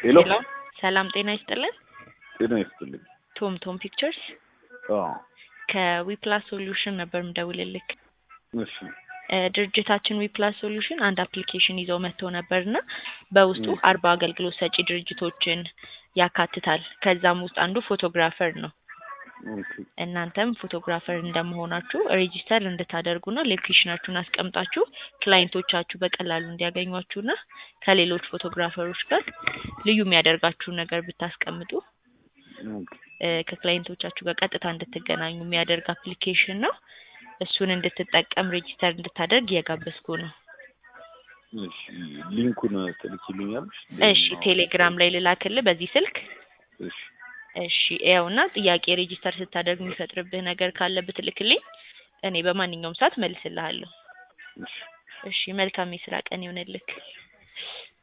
ሄሎ ሄሎ ሰላም ጤና ይስጥልን። ጤና ይስጥልኝ። ቶም ቶም ፒክቸርስ አዎ ከዊፕላስ ሶሉሽን ነበር ምደውልልክ። እሺ እ ድርጅታችን ዊፕላስ ሶሉሽን አንድ አፕሊኬሽን ይዘው መጥተው ነበር እና በውስጡ ም። አርባ አገልግሎት ሰጪ ድርጅቶችን ያካትታል። ከዛም ውስጥ አንዱ ፎቶግራፈር ነው። ኦኬ እናንተም ፎቶግራፈር እንደመሆናችሁ ሬጂስተር እንድታደርጉና ሎኬሽናችሁን አስቀምጣችሁ ክላይንቶቻችሁ በቀላሉ እንዲያገኟችሁና ከሌሎች ፎቶግራፈሮች ጋር ልዩ የሚያደርጋችሁን ነገር ብታስቀምጡ ኦኬ እ ከክላይንቶቻችሁ ጋር ቀጥታ እንድትገናኙ የሚያደርግ አፕሊኬሽን ነው። እሱን እንድትጠቀም ሬጂስተር እንድታደርግ እየጋበዝኩ ነው። እሺ ሊንኩን ትልኪልኛለሽ? እሺ ቴሌግራም ላይ ልላክልህ በዚህ ስልክ። እሺ እሺ ያውና ጥያቄ ሬጂስተር ስታደርግ የሚፈጥርብህ ነገር ካለ ብትልክልኝ እኔ በማንኛውም ሰዓት መልስልሃለሁ። እሺ እሺ መልካም የስራ ቀን ይሆንልክ።